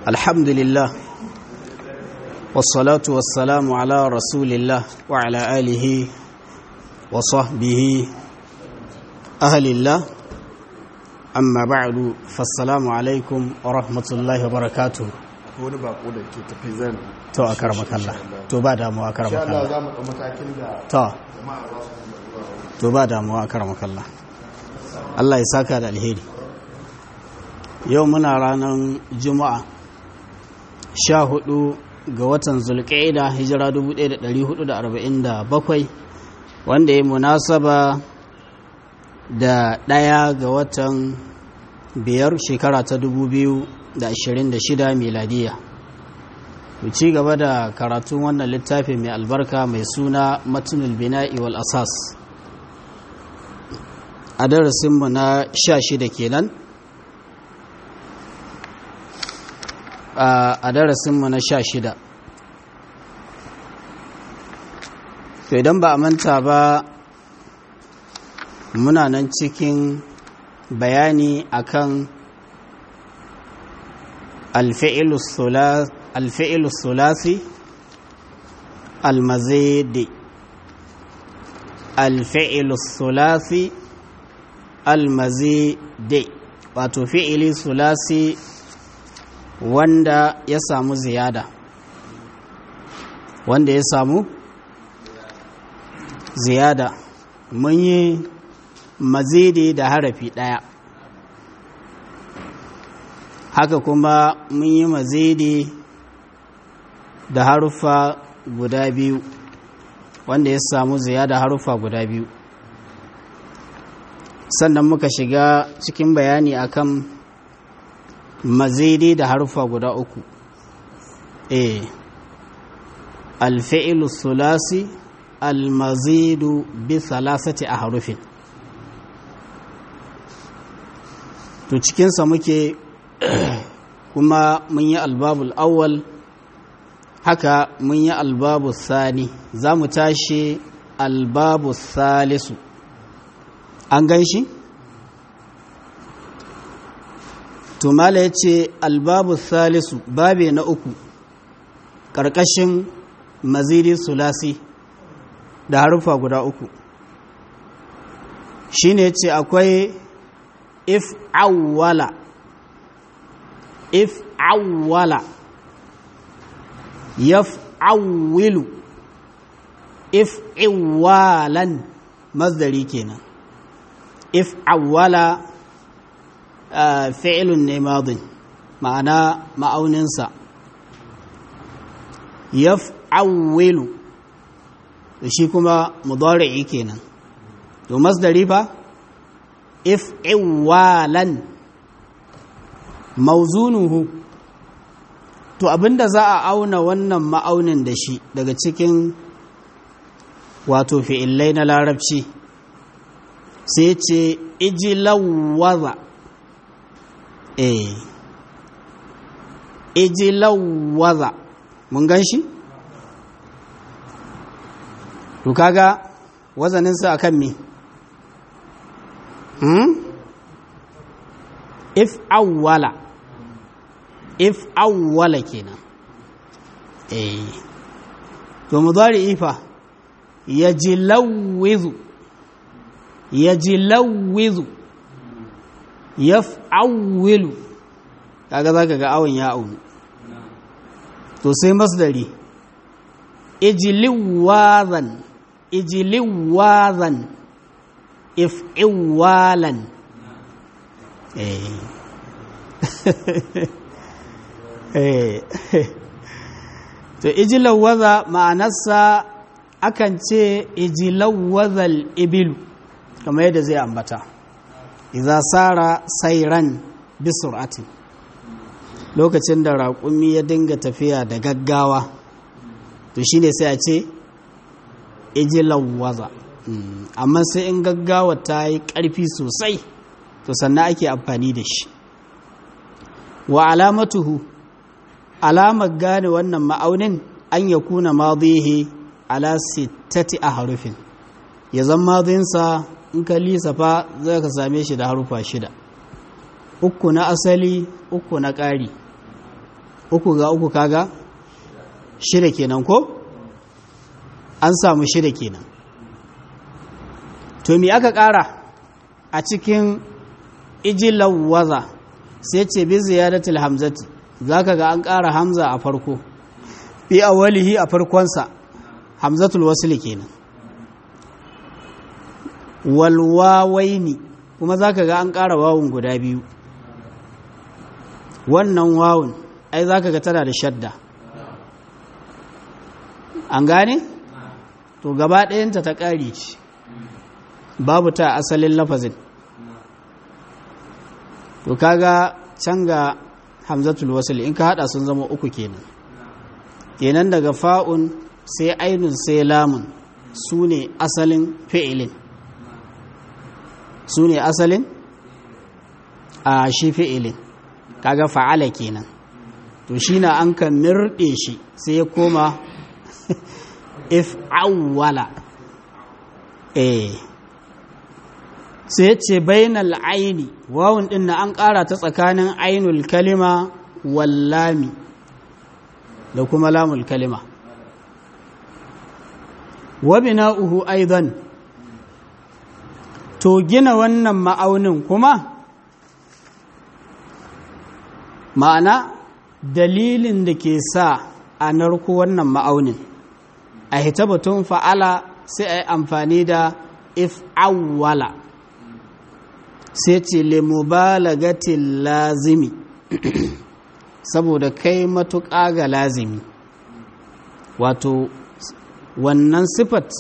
الحمد لله والصلاة والسلام على رسول الله وعلى آله وصحبه أهل الله أما بعد فالسلام عليكم ورحمة الله وبركاته wani bako da ke tafi zan to a karmaka Allah to ba damuwa a karmaka Allah Allah za mu ɗau matakin da to jama'a za su to ba damuwa a karmaka Allah Allah ya saka da alheri yau muna ranar juma'a sha hudu ga watan zulƙaida hijira 1447 wanda ya munasaba da ɗaya ga watan biyar shekara ta 2026 miladiya mu ci gaba da karatun wannan littafi mai albarka mai suna matunul bina'i wal asas a darasinmu na sha shida kenan a darasinmu na sha shida to idan ba a manta ba muna nan cikin bayani akan alfi'ilus sulasi almazidi alfi'ilus sulasi almazidi wato fi'ili sulasi wanda ya samu ziyada wanda ya samu ziyada mun yi mazidi da harafi ɗaya haka kuma mun yi mazidi da harufa guda biyu wanda ya samu ziyada harufa guda biyu sannan muka shiga cikin bayani akan mazidi da harufa guda uku e alfi'ilu sulasi almazidu bi salasati a harufin to cikinsa muke kuma mun yi albabul awwal haka mun yi albabu sani za mu tashi albabu salisu an gan shi? tumala ya ce albabu salisu babe na uku ƙarƙashin maziri sulasi da harufa guda uku shi ne ce akwai if awwala if awwala yaf awwilu if iwalan mazdari kenan if awwala fi'ilun ne madin ma'ana ma'auninsa yaf'awwilu shi kuma mudari'i kenan to masdari fa if iwalan mauzunuhu to abinda za a auna wannan ma'aunin da shi daga cikin wato fi'illai na larabci sai ce ijilawaza eh ijilawaza mun gan shi? to kaga wazaninsa akan me hmm? if awwala if awwala kenan eh to mudari ifa yajlawwizu yajlawwizu yaf'awwilu kaga zaka ga awon ya aunu to sai masdari ijliwazan ijliwazan if'iwalan eh eh to ijlawaza ma'anarsa akan ce ijlawazal ibilu kamar yadda zai ambata idza sara sairan bi sur'atin lokacin da raƙumi ya dinga tafiya da gaggawa to shine sai a ce ijilawaza amma sai in gaggawa ta yi ƙarfi sosai to sannan ake amfani da shi wa alamatuhu alamar gane wannan ma'aunin an ya kuna madihi ala sittati a harufin ya zan madinsa in ka lisafa zai ka same shi da harufa shida uku na asali uku na ƙari uku ga uku kaga shida kenan ko an samu shida kenan to me aka ƙara a cikin ijilawaza sai ce bi ziyadatul hamzati zaka ga an ƙara hamza a farko fi awwalihi a farkonsa hamzatul wasli kenan wal wawaini kuma zaka ga an ƙara wawun guda biyu wannan wawun ai zaka ga tana da shadda an gane to gaba ɗayanta ta ƙari ce babu ta asalin lafazin to kaga can ga hamzatul wasl in ka hada sun zama uku kenan kenan daga fa'un sai ainun sai lamun su ne asalin fi'ilin su ne asalin a shi fi'ilin kaga fa'ala kenan to shi na an kan mirɗe shi sai ya koma if awwala eh sai ce bainal aini wawun din na an ƙara ta tsakanin ainul kalima wallami da kuma lamul kalima wa bina'uhu aidan to gina wannan ma'aunin kuma ma'ana dalilin da ke sa a narko wannan ma'aunin a hita batun fa'ala sai a yi amfani da if awwala sai ce limubalagatin lazimi saboda kai matuƙa ga lazimi wato wannan sifat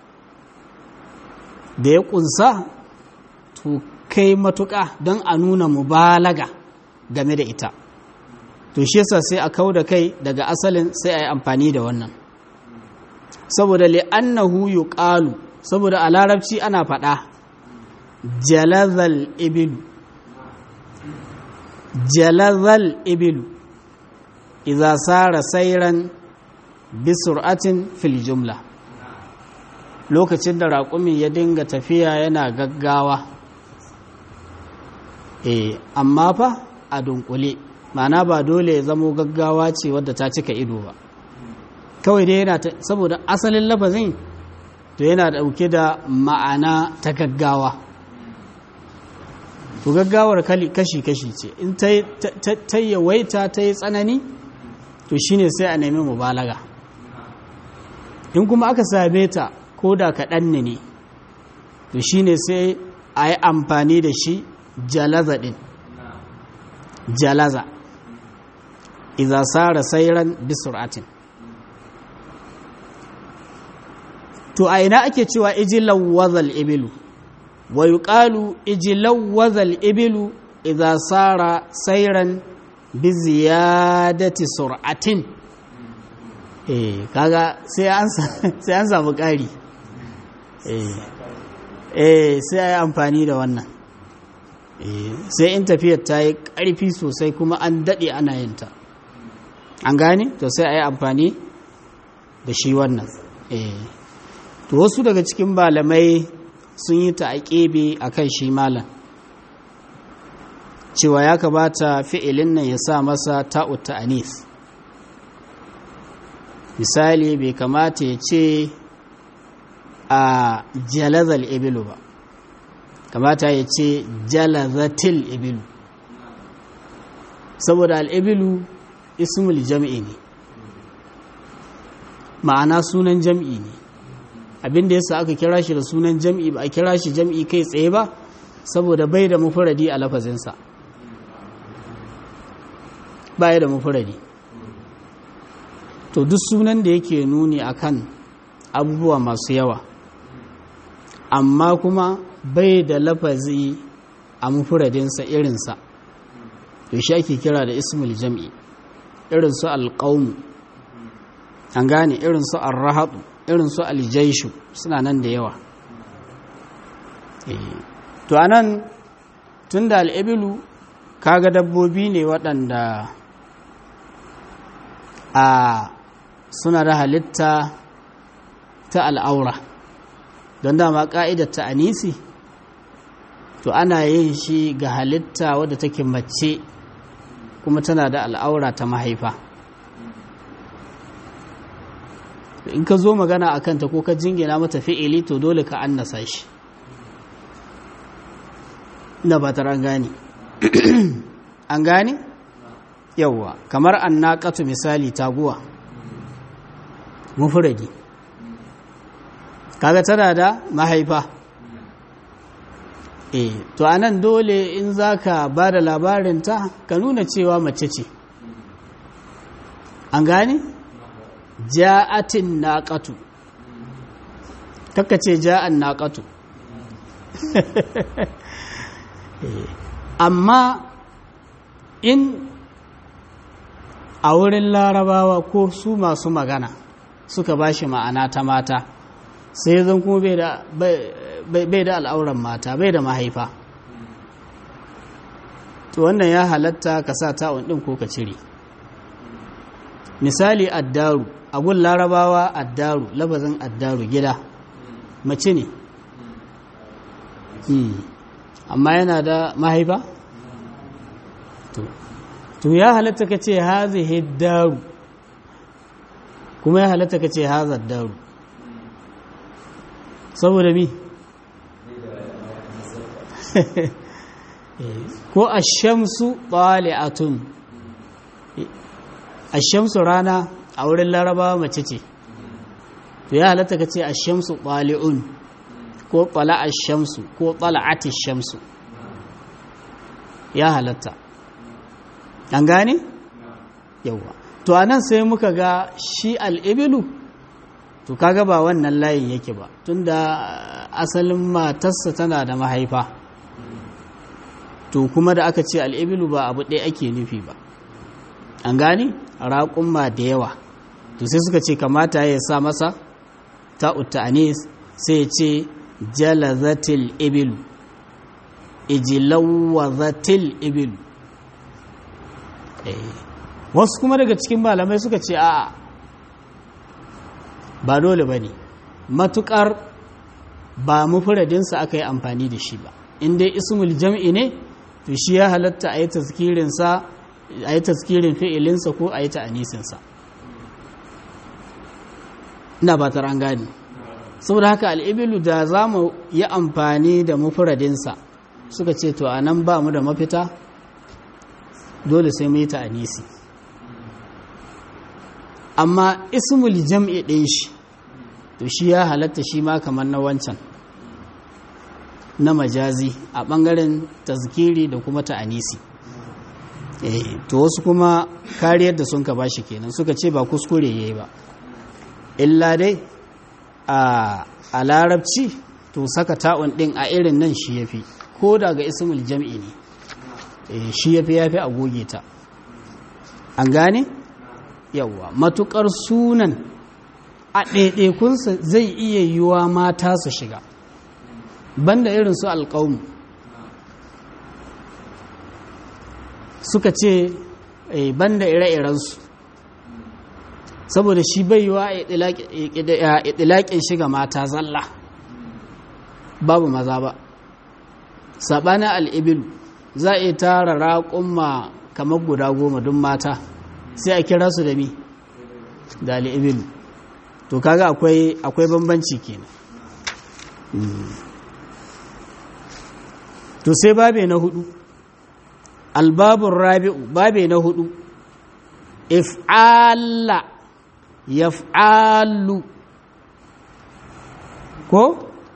da ya ƙunsa to kai matuƙa don a nuna mubalaga game da ita to shi yasa sai a kau da kai daga asalin sai a yi amfani da wannan saboda li'annahu yuqalu saboda a larabci ana faɗa jalazal ibilu jalazal ibilu idza sara sairan bi sur'atin fil jumla lokacin da raƙumin ya dinga tafiya yana gaggawa eh amma fa a dunkule ma'ana ba dole ya zamo gaggawa ce wadda ta cika ido ba kawai dai yana saboda asalin lafazin to yana dauke da ma'ana ta gaggawa to gaggawar kashi-kashi ce in ta yawaita ta yi tsanani to shine sai a nemi mubalaga in kuma aka same ta ko da kaɗan ne to shine sai a yi amfani da shi jalaza ɗin jalaza iza sara sairan bisur'atin to a ina ake cewa ijilawwazal ibilu wa yuqalu ijilawwazal ibilu idza sara sairan bi ziyadati sur'atin eh kaga sai an sai an samu ƙari eh eh sai ai amfani da wannan eh sai in tafiyar ta yi ƙarfi sosai kuma an daɗe ana yin ta an gane to sai ai amfani da shi wannan eh to wasu daga cikin malamai sun yi ta aƙebe a kan shi malam cewa ya kamata fi'ilin nan ya sa masa ta'ut ta'anis misali bai kamata ya ce a jalazal ibilu ba kamata ya ce jalazatil ibilu saboda al'ibilu ismul jam'i ne ma'ana sunan jam'i ne abin da yasa aka kira shi da sunan jam'i ba a kira shi jam'i kai tsaye ba saboda bai da mufuradi a lafazinsa bai da mufuradi to duk sunan da yake nuni akan abubuwa masu yawa amma kuma bai da lafazi a mufuradinsa irinsa to shi ake kira da ismul jam'i irinsu alƙaunu an gane irinsu arrahatu irin su aljaishu suna nan da yawa to anan tun da al'ibilu kaga dabbobi ne waɗanda a suna da halitta ta al'aura don dama ƙa'idar ta anisi to ana yin shi ga halitta wadda take mace kuma tana da al'aura ta mahaifa in ka zo magana a kanta ko ka jingina mata fi'ili to dole ka annasa shi ina ba an gane an gane yawwa kamar annaqatu misali taguwa mufradi kaga tana da mahaifa eh to anan dole in zaka ba da labarinta ka nuna cewa mace ce an gane ja'atin naqatu kaka ce ja'an naqatu amma in a wurin larabawa ko su masu magana suka ba shi ma'ana ta mata sai zan kuma bai da al'auran mata bai da mahaifa to wannan ya halatta ka sa ta'un ɗin ko ka cire misali addaru abun larabawa addaru labazin addaru gida mace ne amma yana da mahaifa to ya halatta ka ce hazihi daru kuma ya halatta ka ce hazar daru saboda mi ko ashamsu ɓali'atun ashamsu rana a wurin larabawa mace ce to ya halatta ka ce ashamsu ɓali'un ko ɓala shamsu ko ɓala'ati shamsu ya halatta an gane? yauwa to a nan sai muka ga shi al'ibilu to kaga ba wannan layin yake ba tunda asalin matarsa tana da mahaifa to kuma da aka ce al'ibilu ba abu ɗaya ake nufi ba an gane? raƙumma da yawa to sai suka ce kamata ya sa masa ta'utta anis sai ya ce jalazatil ibilu ijilawazatil ibilu wasu kuma daga cikin malamai suka ce a ba dole ba ne matukar ba mufuradinsa aka yi amfani da shi ba inda ismul jam'i ne to shi ya halatta a yi tazkirinsa a yi tazkirin fi'ilinsa ko a yi ta'anisinsa ina ba an gani saboda haka al'ibilu da za mu yi amfani da mufuradinsa suka ce to a nan ba mu da mafita dole sai mu yi ta'anisi amma ismul jam'i ɗin shi to shi ya halatta shi ma kamar na wancan na majazi a ɓangaren tazkiri da kuma ta'anisi to wasu kuma kariyar da sun ka ba shi kenan suka ce ba kuskure ya yi ba illa dai a larabci to saka ta'un ɗin a irin nan shi ya fi ko daga ismul jam'i ne shi ya fi ya fi a goge ta an gane yawwa matukar sunan a ɗaiɗaikunsa zai iya yiwa mata su shiga banda irin su alƙaunu suka ce banda ire-irensu saboda shi bai yiwa a itilaƙin shiga mata zalla babu maza ba saɓanin al'ibilu za a iya tara raƙumma kamar guda goma don mata sai a kira su da mi da al'ibilu to kaga akwai akwai bambanci kenan to sai babe na hudu albabun rabi'u babe na hudu if'ala yaf'alu ko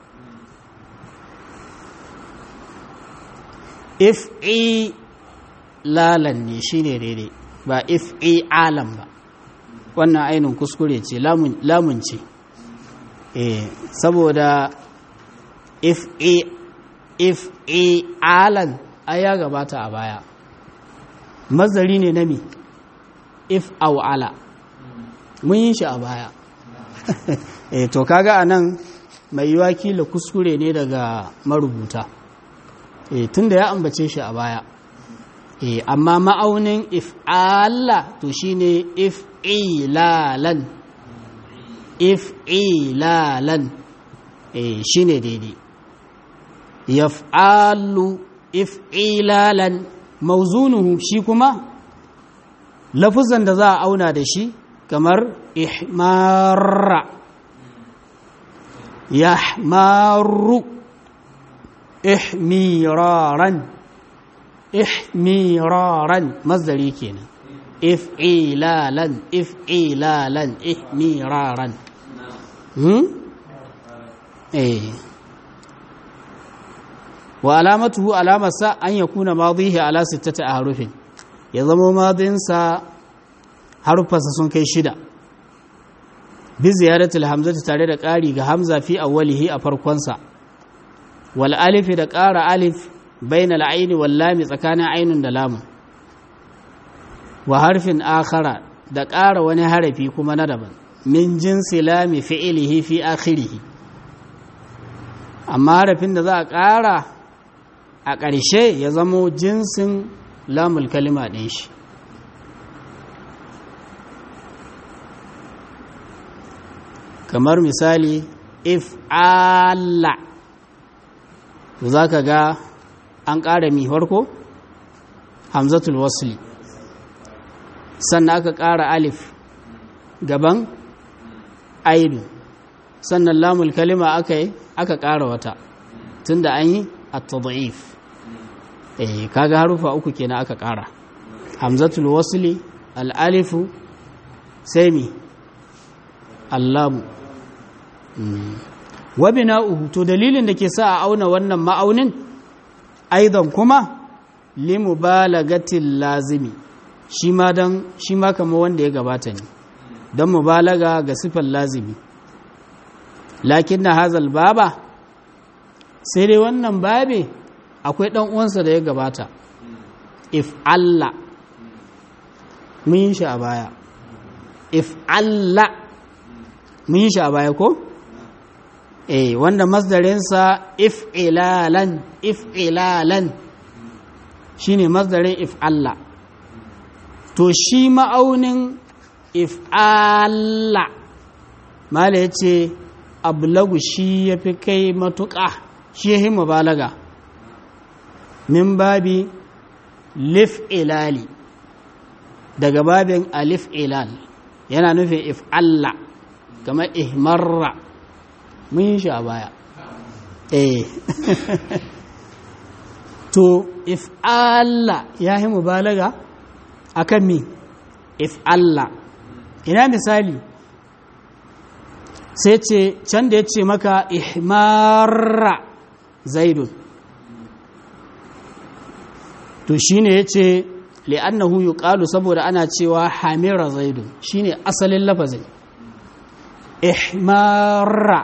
if'i lalan ne shine daidai ba if'i alam ba wannan ainihin kuskure ce lamun ce eh saboda if'i if'i alan ai ya gabata a baya mazari ne na mi if aw ala mun yi shi a baya eh to kaga anan mai yiwa kila kuskure ne daga marubuta e tunda ya ambace shi a baya e amma ma'aunin if'ala to shine if'ilalan if'ilalan e shine daidai yaf'alu if'ilalan mauzunuhu shi kuma lafuzan da za a auna da shi kamar ihmarra yahmaru ihmiraran ihmiraran masdari kenan if'ilalan if'ilalan ihmiraran hmm eh wa alamatuhu alamarsa an yakuna madihi ala sittati ahrufin ya zama madinsa harufansa sun kai shida bi ziyaratul hamzati tare da ƙari ga hamza fi awwalihi a farkonsa wal alifi da ƙara alif bainal aini wal lami tsakanin ainun da lamun wa harfin akhara da ƙara wani harafi kuma na daban min jinsi lami fi'ilihi fi akhirihi amma harafin da za a ƙara a ƙarshe ya zamo jinsin lamul kalima ɗin shi kamar misali if ala za ka ga an ƙara mi farko hamzatul wasli sannan aka ƙara alif gaban aidu sannan lamul kalima aka yi aka ƙara wata tun da an yi a tada'if eh kaga harufa uku kenan aka ƙara hamzatul wasli al'alifu sai mi allamu wa bina'uhu to dalilin da ke sa a auna wannan ma'aunin aidan kuma limubalagatil lazimi shi ma dan shi ma kamar wanda ya gabata ne don mubalaga ga sifar lazimi lakin na hazal baba sai dai wannan babe akwai dan uwansa da ya gabata if Allah mun yi shi a baya if Allah mun yi shi a baya ko eh wanda masdarinsa if'ilalan if'ilalan shine masdarin if'alla to shi ma'aunin if'alla mala yace ablagu shi yafi kai matuƙa shi yahi mubalaga min babi lif'ilali daga babin alif ilal yana nufin if'alla kamar ihmarra mun yi shi a baya eh to if Allah ya yi mubalaga akan mi if Allah ina misali sai ce can da ya ce maka ihmarra zaidun to shine ya ce li'annahu yuqalu saboda ana cewa hamira zaidun shine asalin lafazin ihmarra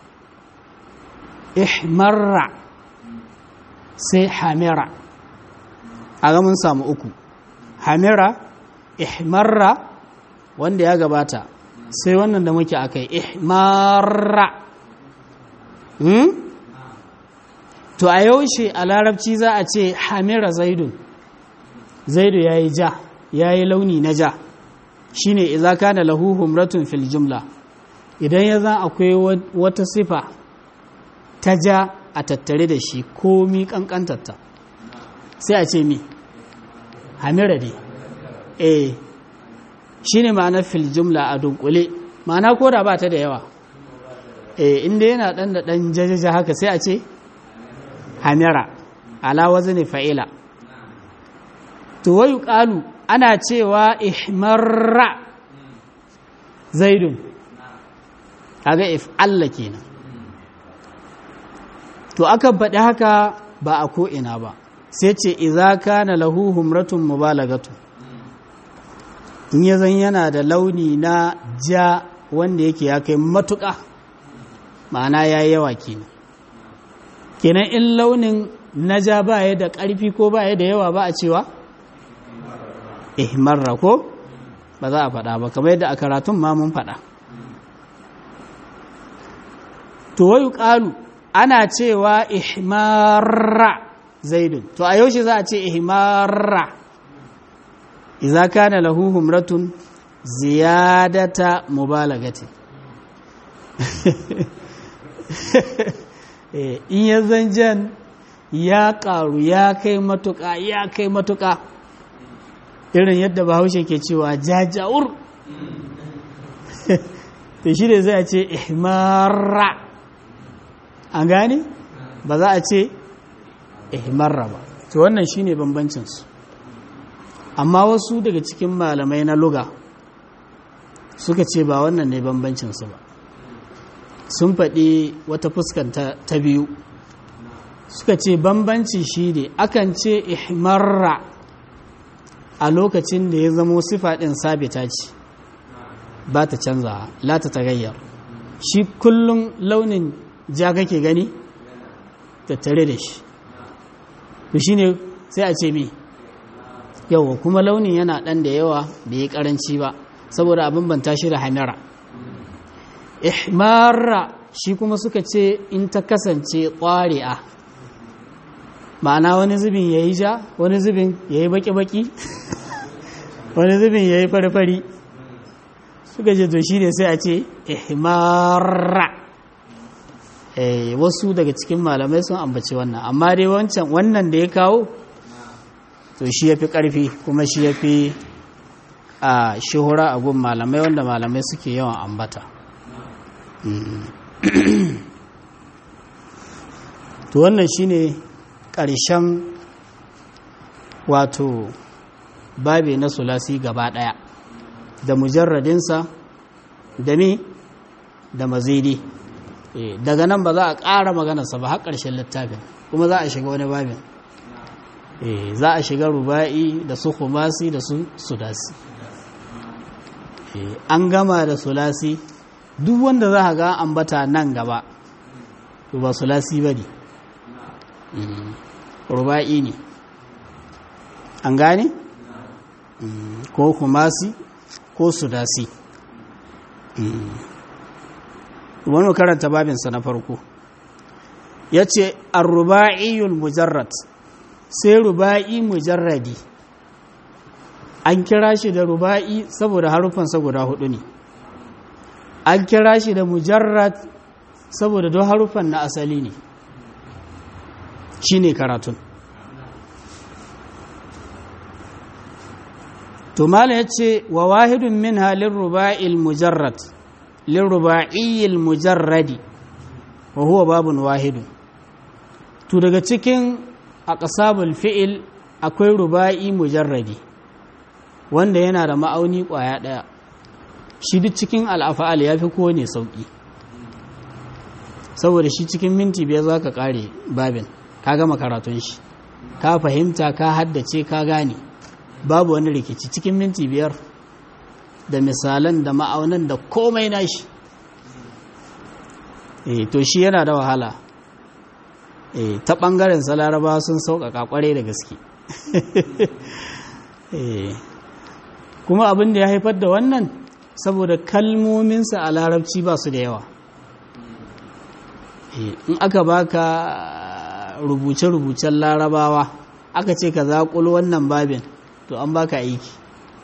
ihmarra sai hamira a ga mun samu uku hamira ihmarra wanda ya gabata sai wannan da muke akai ihmarra hmm? to a yaushe a larabci za a ce hamira zaidun zaidu ya yi ja ya yi launi na ja shine idza kana lahu humratun fil jumla idan ya zan akwai wata sifa ta ja a tattare da shi komi kankantarta sai a ce mi hamira ne eh shi ne ma'anar fil jumla a dunkule ma'ana ko da ba ta da yawa eh inda yana dan da dan jajaja haka sai a ce hamira ala wazni fa'ila to wayu qalu ana cewa ihmarra zaidun kaga if Allah kenan to akan faɗi haka ba a ko'ina ba sai ce iza kana lahu humratun mubalagatu in ya zan yana da launi na ja wanda yake ya kai matuƙa ma'ana ya yi yawa kenan kenan in launin na ja ba ya da ƙarfi ko ba ya da yawa ba a cewa ihmarra ko ba za a faɗa ba kamar yadda a karatun ma mun faɗa to wayu ƙalu ana cewa ihmarra zaidun to a yaushe za a ce ihmarra idza kana lahu humratun ziyadata mubalagati in ya zanjan ya karu ya kai matuka ya kai matuka irin yadda bahaushe ke cewa jajawur to shi ne zai ce ihmarra an gane ba za a ce ihmarra ba to wannan shi ne bambancinsu amma wasu daga cikin malamai na luga suka ce ba wannan ne bambancinsu ba sun faɗi wata fuskanta ta biyu suka ce bambanci shi ne akan ce ihmarra a lokacin da ya zamo sifa ɗin sabita ce ba ta canza la ta tagayyar shi kullum launin ja kake gani tattare da shi to shi ne sai a ce mi yawa kuma launin yana ɗan da yawa bai yi ƙaranci ba saboda abin banta shi da hamira ihmarra shi kuma suka ce in ta kasance ƙwari'a ma'ana wani zubin ya yi ja wani zubin ya yi baki-baki wani zubin ya yi fari-fari suka ce to shi ne sai a ce ihmarra wasu daga cikin malamai sun ambaci wannan amma dai wancan wannan da ya kawo to shi ya fi ƙarfi kuma shi ya fi a shuhura a gun malamai wanda malamai suke yawan ambata to wannan shine ƙarshen wato babe na sulasi gaba ɗaya da mujarradinsa da me da mazidi daga nan ba za a ƙara maganarsa ba har ƙarshen littafin kuma za a shiga wani babin za a shiga ruba'i da su kumasi da su sudasi an gama da sulasi duk wanda za a ga ambata nan gaba to ba sulasi ba ne ruba'i ne an gane ko kumasi ko sudasi wani karanta babinsa na farko ya ce arruba'iyul mujarrad sai ruba'i mujarradi an kira shi da ruba'i saboda harufansa guda hudu ne an kira shi da mujarrad saboda don harufan na asali ne shi ne karatun to mala ya ce wa wahidun min halin ruba'il mujarrad lin ruba'iyyil mujarradi wa huwa babun wahidun to daga cikin aqsabul fi'il akwai ruba'i mujarradi wanda yana da ma'auni kwaya daya shi duk cikin al'afa'al ya fi kowane sauƙi saboda shi cikin minti biyar za ka ƙare babin ka gama karatun shi ka fahimta ka haddace ka gane babu wani rikici cikin minti biyar da misalan da ma'aunan da komai nashi e, to shi yana da wahala e, ta ɓangaren salaraba sun sauƙaƙa ƙwarai da gaske e, kuma abin da ya haifar da wannan saboda kalmominsa a larabci ba su da yawa in aka baka rubuce-rubucen larabawa aka ce ka zaƙul wannan babin to an baka aiki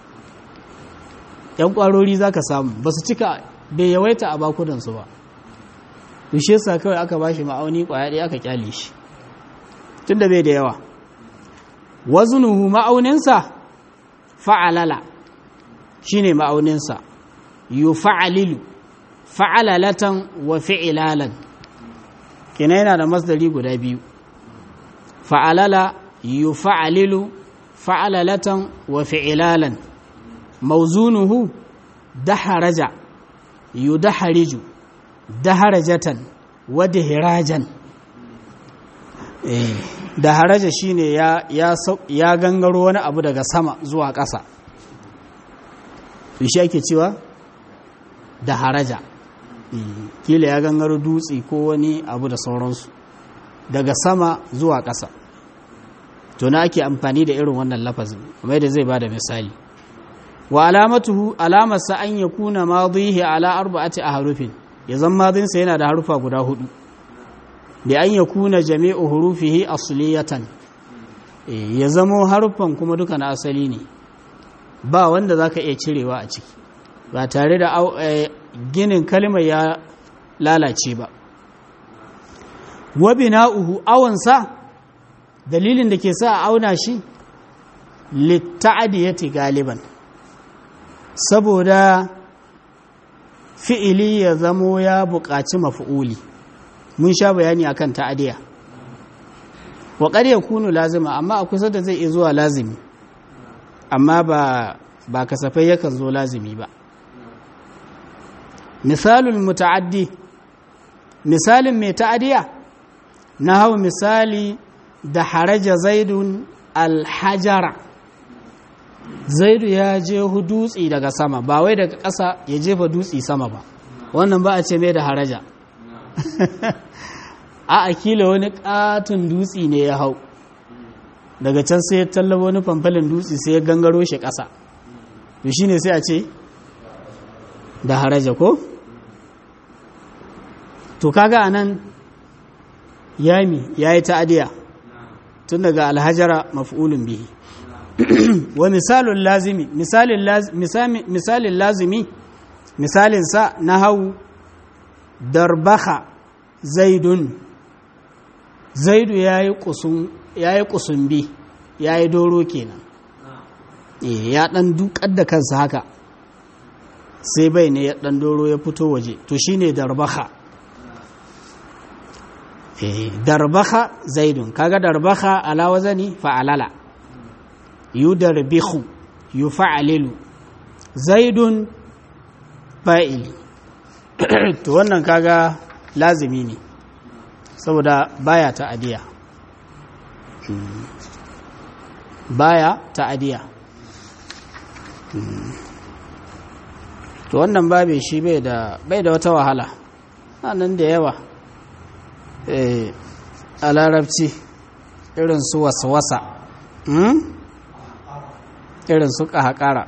yan ƙwarori za ka samu ba su cika bai yawaita a bakudansu ba dushe sa kawai aka ba shi ma'auni ƙwaya ɗaya aka kyale shi tun da bai da yawa wazunuhu ma'auninsa fa'alala shi ne ma'auninsa yu fa'alilu fa'alalatan wa fi'ilalan kina yana da masdari guda biyu fa'alala yu fa'alilu fa'alalatan wa fi'ilalan mauzunuhu daharaja yu dahariju daharajatan wa dahirajan daharaja shine ya ya gangaro wani abu daga sama zuwa ƙasa shi ake cewa daharaja kila ya gangaro dutse ko wani abu da sauransu daga sama zuwa ƙasa to na ake amfani da irin wannan lafazin kamar da zai ba da misali wa alamatuhu alamarsa an ya kuna madihi ala arba'ati a harufin ya zan madinsa yana da harufa guda hudu da an ya kuna jami'u hurufihi asliyatan ya zamo harufan kuma duka na asali ne ba wanda za ka iya cirewa a ciki ba tare da ginin kalmar ya lalace ba wa bina'uhu awansa dalilin da ke sa a auna shi litta'adiyati galiban saboda fi'ili ya zamo ya buƙaci mafi'uli mun sha bayani akan ta'adiya wa qad yakunu lazima amma a kusa da zai iya zuwa lazimi amma ba ba kasafai yakan zo lazimi ba misalul muta'addi misalin mai ta'adiya na hau misali da haraja zaidun alhajara zaidu ya je dutse daga sama ba wai daga ƙasa ya jefa dutse sama ba wannan ba a ce mai da haraja a akila wani katon dutse ne ya hau daga can sai ya tallaba wani famfalin dutse sai ya gangaro shi ƙasa to shi ne sai a ce da haraja ko? to kaga anan yami ya yi ta'adiya tun daga alhajara maf'ulun bihi wa misalin lazimi misalin lazimi misalin sa na hau darbaha zaidun zaidu ya yi kusumbi ya yi doro kenan ya dan dukar da kansa haka sai bai ne ya dan doro ya fito waje to shine darbaha darbaha zaidun kaga darbaha ala wazani fa'alala yudarbihu yufa'alilu zaidun fa'ili to wannan kaga lazimi ne saboda baya ta'adiya baya ta'adiya to wannan babe shi bai da bai da wata wahala nan da yawa a larabci irin su wasa-wasa irin su ƙahaƙara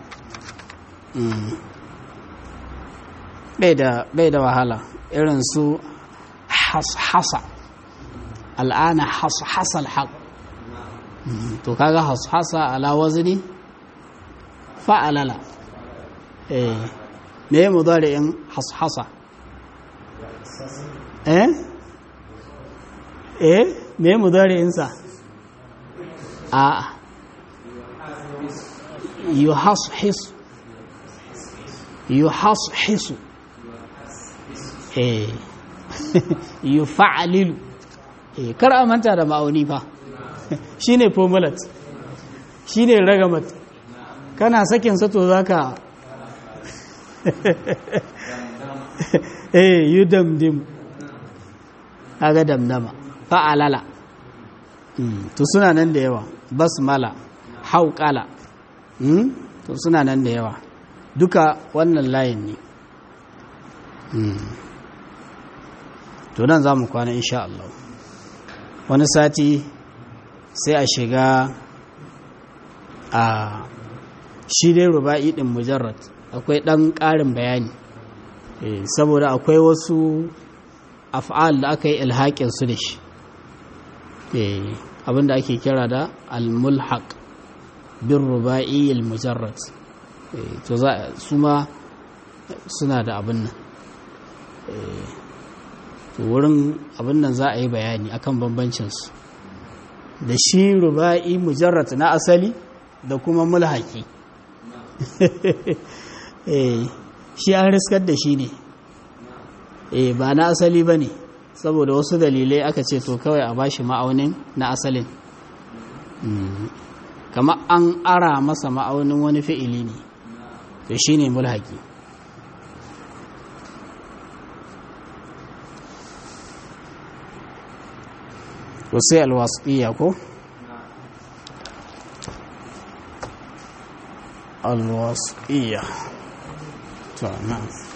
bai da wahala irin su hasa al'ana hasal haƙ to kaga hasa ala wazini fa'alala me yi mudari'in hasa eh eh me mudari'insa a yuhashis yuhashisu eh yufa'lilu eh kar a manta da ma'auni fa shine formulat shine ragamat kana sakin sa to zaka eh yudamdim kaga damdama fa'alala to suna nan da yawa basmala hauƙala to suna nan da yawa duka wannan layin ne to nan za mu kwana insha Allah wani sati sai a shiga a shi dai ruba'i ɗin mujarrad akwai ɗan ƙarin bayani saboda akwai wasu af'al da aka yi ilhaƙin su da shi abinda ake kira da al-mulhaq bin ruba'i al-mujarrad to za su ma suna da abin nan to wurin abin nan za a yi bayani akan bambancinsu da shi ruba'i mujarrad na asali da kuma mulhaki shi an riskar da shi ne eh ba na asali ba ne saboda wasu dalilai aka ce to kawai a bashi ma'aunin na asalin kama an ara masa ma'aunin wani fi'ili ne to shi ne mulhaki to sai alwasƙiya ko alwasƙiya to na